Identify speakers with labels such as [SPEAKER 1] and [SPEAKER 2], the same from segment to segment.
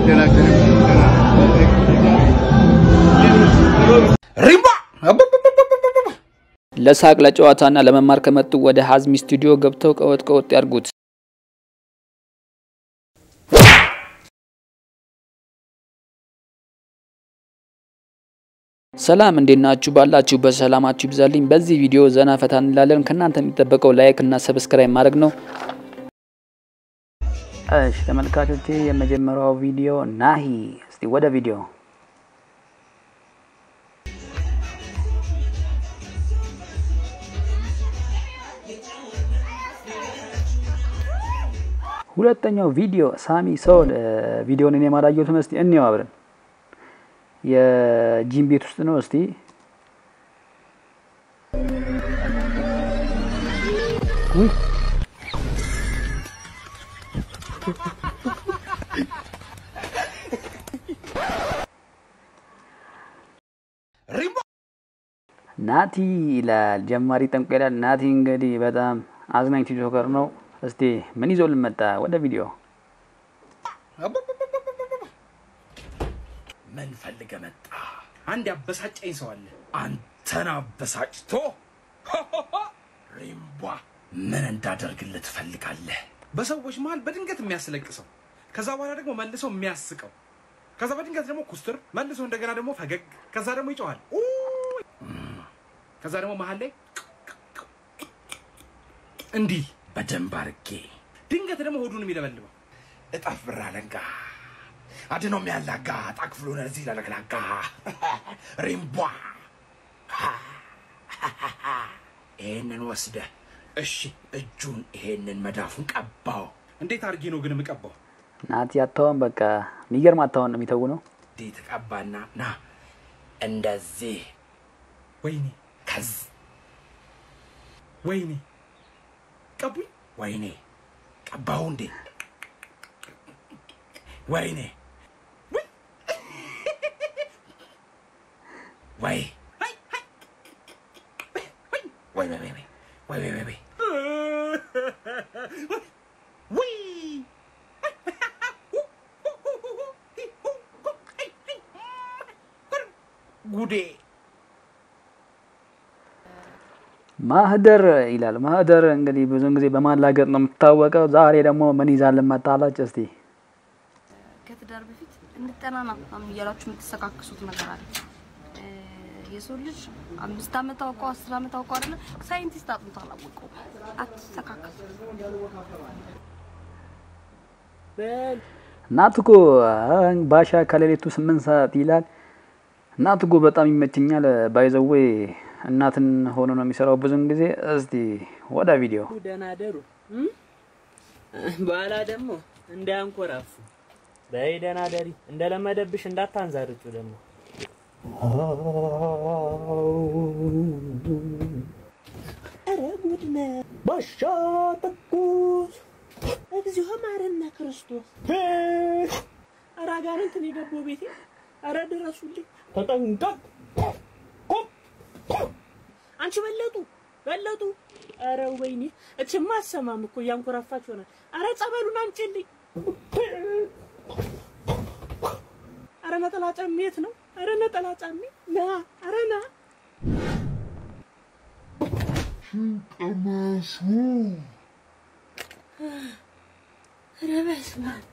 [SPEAKER 1] ሪምባ
[SPEAKER 2] ለሳቅ ለጨዋታና ለመማር ከመጡ ወደ ሀዝሚ ስቱዲዮ ገብተው ቀወጥ ቀወጥ ያርጉት። ሰላም እንዴት ናችሁ? ባላችሁ በሰላማችሁ ይብዛልኝ። በዚህ ቪዲዮ ዘና ፈታ እንላለን። ከእናንተ የሚጠበቀው ላይክ እና ሰብስክራይብ ማድረግ ነው። እሺ ተመልካቾቼ፣ የመጀመሪያው ቪዲዮ ናሂ። እስቲ ወደ ቪዲዮ ሁለተኛው ቪዲዮ ሳሚ ሶል ቪዲዮን እኔ ማላየሁትም። እስቲ እንየው አብረን። የጂም ቤት ውስጥ ነው። እስቲ ውይ
[SPEAKER 1] ሪምባ
[SPEAKER 2] ናቲ ይላል ጀማሪ ጠንቆ ይላል። ናቲ እንግዲህ በጣም አዝናኝ ቲክቶከር ነው። እስቲ ምን ይዞ ልመጣ ወደ ቪዲዮ
[SPEAKER 1] ምን ፈልገ መጣ? አንድ ያበሳጨኝ ሰው አለ። አንተን አበሳጭቶ ሪምቧ ምን እንዳደርግልህ ትፈልጋለህ? በሰዎች መሀል በድንገት የሚያስለቅሰው ከዛ በኋላ ደግሞ መልሶ የሚያስቀው ከዛ በድንገት ደግሞ ኩስትር መልሶ እንደገና ደግሞ ፈገግ ከዛ ደግሞ ይጮሃል ኡ! ከዛ ደግሞ መሀል ላይ እንዲህ በደንብ አርጌ ድንገት ደግሞ ሆዱን የሚለበልበው እጠፍ ብር አለንጋ አድኖ የሚያላጋ ጣክፍሉን እዚህ ለለግላጋ ሪምቧ ይሄንን ወስደ እሺ እጁን ይሄንን መዳፉን ቀባው። እንዴት አድርጌ ነው ግን የምቀባው?
[SPEAKER 2] ናቲ አታውን በቃ የሚገርም አታውን ነው የሚተው ነው።
[SPEAKER 1] እንዲህ ተቀባና ና እንደዚህ ወይኔ ከዝ ወይኔ ቀቡኝ ወይኔ ቀባሁ እንዴ ወይኔ ውይ! ወይ ወይ ወይ ወይ ወይ ወይ ወይ ወይ ወይ ውይ! ጉዴ
[SPEAKER 2] ማህደር ይላል። ማህደር እንግዲህ ብዙውን ጊዜ በማላገጥ ነው የምትታወቀው። ዛሬ ደግሞ ምን ይዛልን መጣላች? እስቲ
[SPEAKER 3] ከትዳር በፊት እንጠናና ምናምን እያላችሁ የምትሰካክሱት ነገር አለ። እ የሰው ልጅ አምስት ዓመት አውቀው አስር ዓመት አውቀው አይደለ ሳይንቲስት አጥንቶ አላወቀው። አትሰካከሱ።
[SPEAKER 2] እናት እኮ ባሻ ከሌሊቱ ስምንት ሰዓት ይላል። እናት እኮ በጣም ይመችኛል። ባይዘዌ እናትን ሆኖ ነው የሚሰራው ብዙን ጊዜ። እስቲ ወደ ቪዲዮ
[SPEAKER 4] ደህና ደሩ በኋላ ደግሞ እንዳያንኮራፉ በይ ደህና ደሪ እንደለመደብሽ እንዳታንዛርጩ ደግሞ ኧረ ጉድ ነው ባሻ ትኩስ እግዚኦ ማረነ ክርስቶስ ኧረ አጋንንትን የገባው ቤቴ ኧረ ድረሱልኝ ተጠንቀቅ አንቺ በለጡ በለጡ ኧረ ወይኔ እችማ አሰማም እኮ እያንኮራፋች ሆነ ኧረ ጸበሉን አምጪልኝ ኧረ ነጠላ ጫሜ የት ነው ኧረ ነጠላ ጫሜ ና ኧረ ና ኧረ በስመ አብ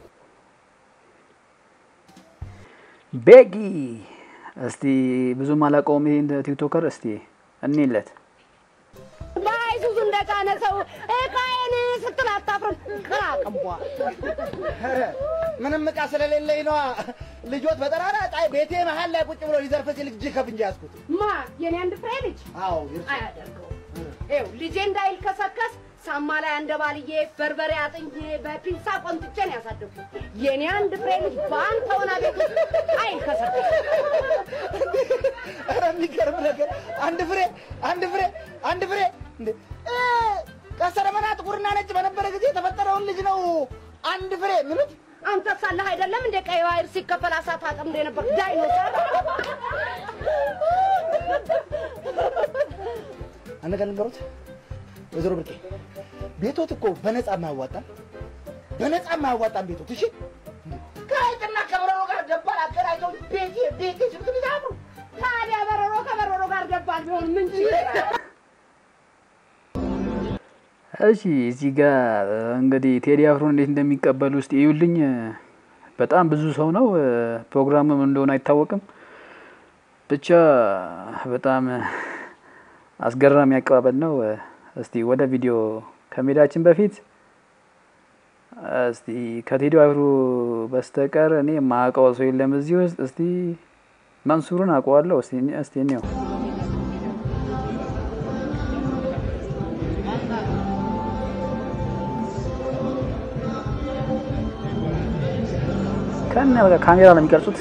[SPEAKER 2] ቤጊ እስቲ ብዙም አላውቀውም ይሄን ቲክቶከር። እስቲ እኔለት
[SPEAKER 5] በአይሱዙ እንደጫነ ሰው እቃዬን ስትል አታፍርም? ቅራቅንቧ
[SPEAKER 6] ምንም እቃ ስለሌለኝ ነዋ። ልጆት በጠራራ ፀሐይ ቤቴ መሀል ላይ ቁጭ ብሎ ሊዘርፍ ሲል እጅ ከፍንጅ ያዝኩት።
[SPEAKER 5] ማ የኔ አንድ ፍሬ ልጅ
[SPEAKER 6] አዎ ይርሳ።
[SPEAKER 5] አያደርገው ይኸው ልጄ እንዳይልከሰከስ ሳማ ላይ አንደባልዬ በርበሬ አጥኜ በፒንሳ ቆንጥጬ ነው ያሳደግኩት። የኔ አንድ ፍሬ ልጅ በአንተ ሆና ቤት ውስጥ አይልከሰከስ።
[SPEAKER 6] ኧረ የሚገርም ነገር አንድ ፍሬ አንድ ፍሬ አንድ ፍሬ እንዴ እ፣ ቀስተ ደመና ጥቁርና ነጭ በነበረ ጊዜ የተፈጠረውን ልጅ ነው አንድ ፍሬ ምሉት።
[SPEAKER 5] አንተ ሳለህ አይደለም እንደ ቀይ ባህር ሲከፈል አሳት አጠምዶ የነበር ዳይኖሰር።
[SPEAKER 6] አንድ ቀን ንገሩት ወይዘሮ ብርቄ ቤቶት እኮ በነፃ የማያዋጣም በነፃ የማያዋጣም ቤቶት እሺ ከሀይቅ
[SPEAKER 2] እሺ እዚህ ጋር እንግዲህ ቴዲ አፍሮን እንዴት እንደሚቀበሉ ውስጥ ይዩልኝ። በጣም ብዙ ሰው ነው። ፕሮግራምም እንደሆነ አይታወቅም። ብቻ በጣም አስገራሚ አቀባበል ነው። እስቲ ወደ ቪዲዮ ከመሄዳችን በፊት እስቲ ከቴዲ አፍሮ በስተቀር እኔ የማውቀው ሰው የለም እዚህ ውስጥ። እስቲ መንሱርን አውቀዋለሁ። እስቲ እስቲ እኔው ከነ በቃ ካሜራ ነው የሚቀርጹት።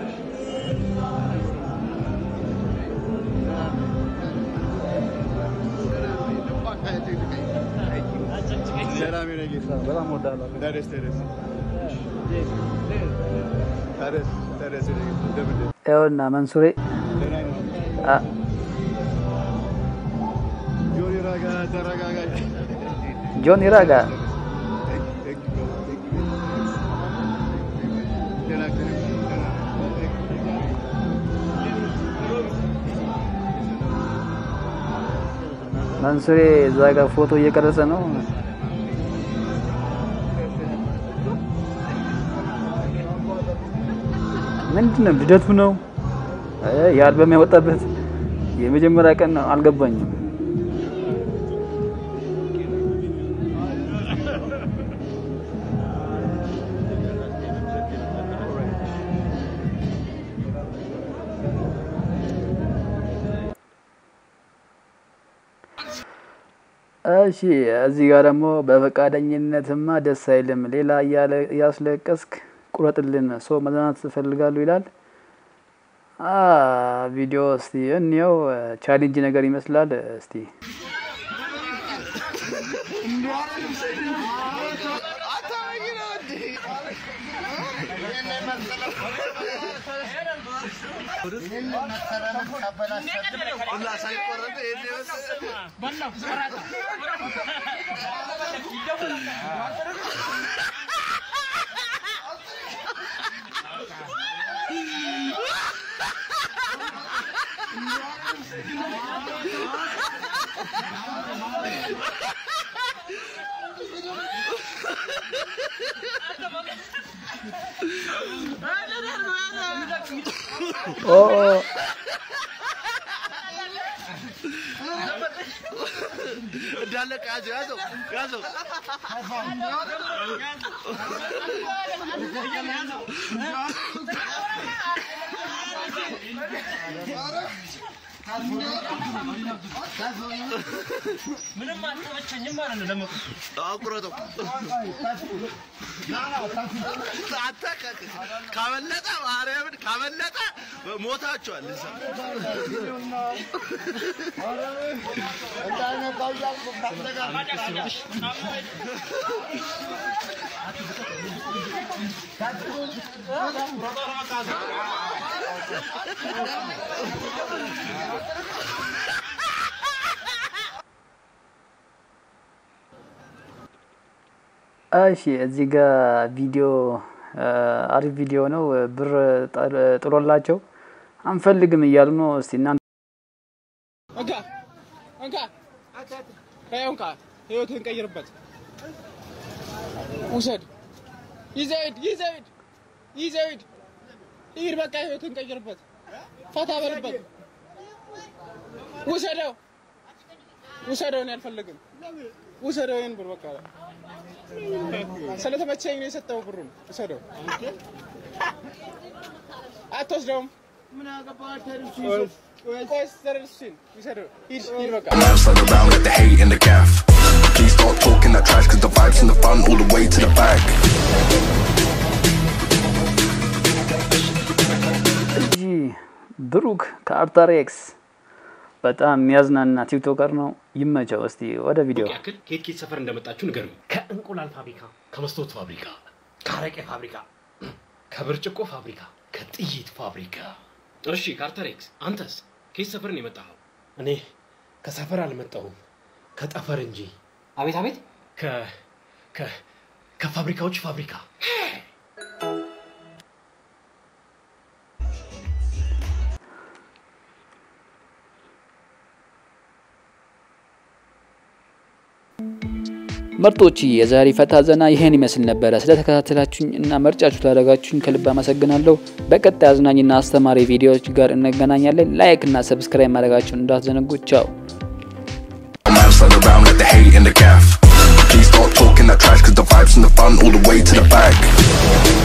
[SPEAKER 2] ይኸውና መንሱሬ አ- ጆኒ ራጋ መንሱሬ እዛ ጋር ፎቶ እየቀረጸ ነው። ምንድን ነው ልደቱ ነው እ የአልበም ያወጣበት የመጀመሪያ ቀን ነው። አልገባኝም። እሺ እዚህ ጋር ደግሞ በፈቃደኝነትማ ደስ አይልም፣ ሌላ እያለ እያስለቀስክ ቁረጥልን፣ ሰው መዝናናት እፈልጋለሁ ይላል። አ ቪዲዮ እስቲ እንየው። ቻሌንጅ ነገር ይመስላል። እስቲ ኦ ኦ
[SPEAKER 7] እንዳለቀ ያዘው ያዘው ያዘው አቁረጠው አንተ ከ- ካመለጠ ማርያምን ካመለጠ ሞታችኋል እዛ
[SPEAKER 2] እሺ እዚህ ጋር ቪዲዮ አሪፍ ቪዲዮ ነው። ብር ጣል- ጥሎላቸው አንፈልግም እያሉ ነው። እስቲ እናንተ
[SPEAKER 8] እንካ እንካ ይኸው እንካ ህይወትህን ቀይርበት። ውሰድ፣ ይዘህ ሂድ፣ ይዘህ ሂድ፣ ይዘህ ሂድ፣ ሂድ። በቃ ህይወትህን ቀይርበት፣ ፈታ በልበት። ውሰደው፣ ውሰደው። እኔ አልፈልግም። ውሰደው ይሄን ብር በቃ ስለተመቸኝ ነው የሰጠው ብሩን። ውሰደው፣ አትወስደውም። ቆይ ስተርልሽን ውሰደው፣ ሂድ፣ ሂድ በቃ
[SPEAKER 9] Man, slide around, let the hate in the gaff. Please start talking that trash, cause the vibes in the front all the way to the back.
[SPEAKER 2] እጂ ብሩክ ከአርታሬክስ በጣም የሚያዝናና ቲክቶከር ነው። ይመቸው። እስቲ ወደ ቪዲዮ
[SPEAKER 10] ያክል ከየት ከየት ሰፈር እንደመጣችሁ ንገሩኝ። ከእንቁላል ፋብሪካ፣ ከመስታወት ፋብሪካ፣ ከአረቄ ፋብሪካ፣ ከብርጭቆ ፋብሪካ፣ ከጥይት ፋብሪካ። እሺ ካርተሬክስ፣ አንተስ ከየት ሰፈር ነው የመጣኸው? እኔ ከሰፈር አልመጣሁም ከጠፈር እንጂ። አቤት አቤት። ከ ከ ከፋብሪካዎች ፋብሪካ
[SPEAKER 2] ምርጦች የዛሬ ፈታ ዘና ይህን ይመስል ነበረ። ስለተከታተላችሁኝ እና ምርጫችሁ ስላደረጋችሁኝ ከልብ አመሰግናለሁ። በቀጣይ አዝናኝና አስተማሪ ቪዲዮዎች ጋር እንገናኛለን። ላይክ እና ሰብስክራይብ ማድረጋችሁን እንዳትዘነጉ። ቻው።
[SPEAKER 9] Man slide around like the hate in the gaff. Please start talking that trash, cause the vibes and the fun all the way to the back.